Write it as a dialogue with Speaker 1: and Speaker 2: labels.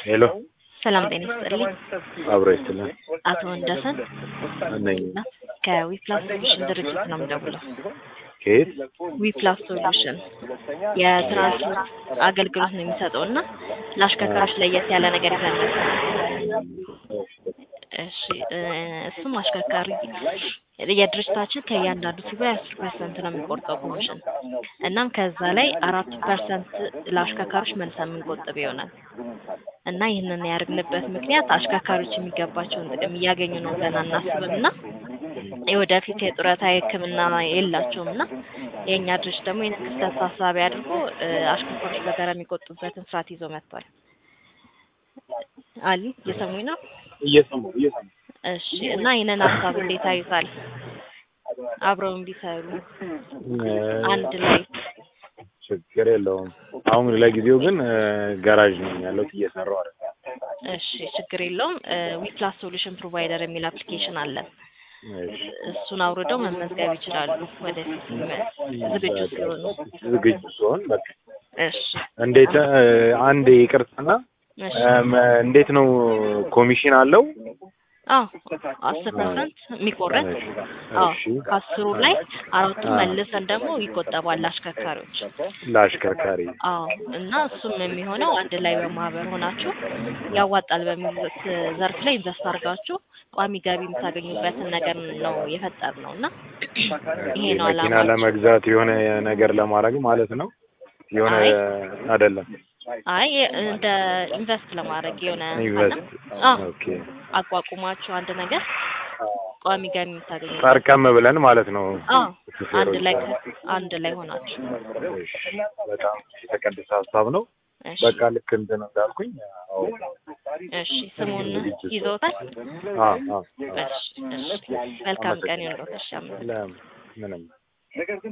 Speaker 1: ሄሎ
Speaker 2: ሰላም ጤና ይስጥልኝ።
Speaker 1: አብሮ ይስጥልን
Speaker 2: አቶ ወንደሰን
Speaker 1: ነኝ።
Speaker 2: ከዊፕላስ ሶሉሽን ድርጅት ነው የምደውለው።
Speaker 1: ከየት?
Speaker 2: ዊፕላስ ሶሉሽን የትራንስፖርት አገልግሎት ነው የሚሰጠው እና ለአሽከርካሪዎች ለየት ያለ ነገር ይዘን መጥተናል። እሺ እ እሱም አሽከርካሪ የድርጅታችን ከእያንዳንዱ ሲባይ አስር ፐርሰንት ነው የሚቆርጠው ኮሚሽን እናም ከዛ ላይ አራት ፐርሰንት ለአሽከርካሪዎች መልሰን የምንቆጥብ ይሆናል እና ይህንን ያደርግንበት ምክንያት አሽከርካሪዎች የሚገባቸውን ጥቅም እያገኙ ነው ብለን አናስብም እና የወደፊት የጡረታ የሕክምና የላቸውም እና የእኛ ድርጅት ደግሞ ይህን ክስተት ታሳቢ አድርጎ እ አሽከርካሪዎች በጋራ የሚቆጡበትን ስርዓት ይዞ መጥቷል። አሊ እየሰሙኝ ነው?
Speaker 1: እየሰማሁ እየሰማሁ
Speaker 2: እሺ እና ይህንን ሀሳብ እንዴት አዩታል? አብረው ቢሰሩ አንድ ላይ
Speaker 1: ችግር የለውም። አሁን ለጊዜው ግን እ ጋራዥ ነኝ ያለሁት እየሰራሁ አይደል።
Speaker 2: እሺ ችግር የለውም። ዊፕላስ ሶሉሽን ፕሮቫይደር የሚል አፕሊኬሽን አለን።
Speaker 1: እሺ
Speaker 2: እሱን አውርደው መመዝገብ ይችላሉ ወደፊት ሲመ- ዝግጁ ሲሆኑ።
Speaker 1: ዝግጁ ሲሆን በቃ
Speaker 2: እሺ
Speaker 1: እንዴት እ አንድ ይቅርታና
Speaker 2: እሺ
Speaker 1: እም፣ እንዴት ነው ኮሚሽን አለው?
Speaker 2: አዎ አስር ፐርሰንት የሚቆረጥ አዎ
Speaker 1: እሺ
Speaker 2: ከአስሩ ላይ አራቱን
Speaker 1: አዎ።
Speaker 2: መልሰን ደግሞ ይቆጠባል አሽከርካሪዎች።
Speaker 1: ለአሽከርካሪ
Speaker 2: አዎ እና እሱም የሚሆነው አንድ ላይ በማህበር ሆናችሁ ያዋጣል በሚሉት ዘርፍ ላይ ኢንቨስት አድርጋችሁ ቋሚ ገቢ የምታገኙበትን ነገር ነው የፈጠር ነው እና ይሄ ነው
Speaker 1: መኪና
Speaker 2: አላማችን።
Speaker 1: ለመግዛት የሆነ ነገር ለማድረግ ማለት ነው። የሆነ
Speaker 2: አይ
Speaker 1: አይደለም
Speaker 2: አይ እንደ ኢንቨስት ለማድረግ የሆነ
Speaker 1: ኢንቨስት
Speaker 2: አዎ
Speaker 1: ኦኬ
Speaker 2: አቋቁማችሁ አንድ ነገር ቋሚ ገቢ የምታገኙበት
Speaker 1: ጠርቀም ብለን ማለት ነው።
Speaker 2: አዎ አንድ
Speaker 1: ሹፌሮች
Speaker 2: ላይ አንድ ላይ ሆናችሁ
Speaker 1: እሺ፣ በጣም የተቀደሰ ሀሳብ ነው።
Speaker 2: እሺ
Speaker 1: በቃ ልክ እንትን እንዳልኩኝ አዎ
Speaker 2: እሺ ስሙን ይዘውታል።
Speaker 1: አዎ አዎ
Speaker 2: እሺ እሺ መልካም ቀን ይሁንልዎት። እሺ አመሰግናለሁ።
Speaker 1: ለም- ምንም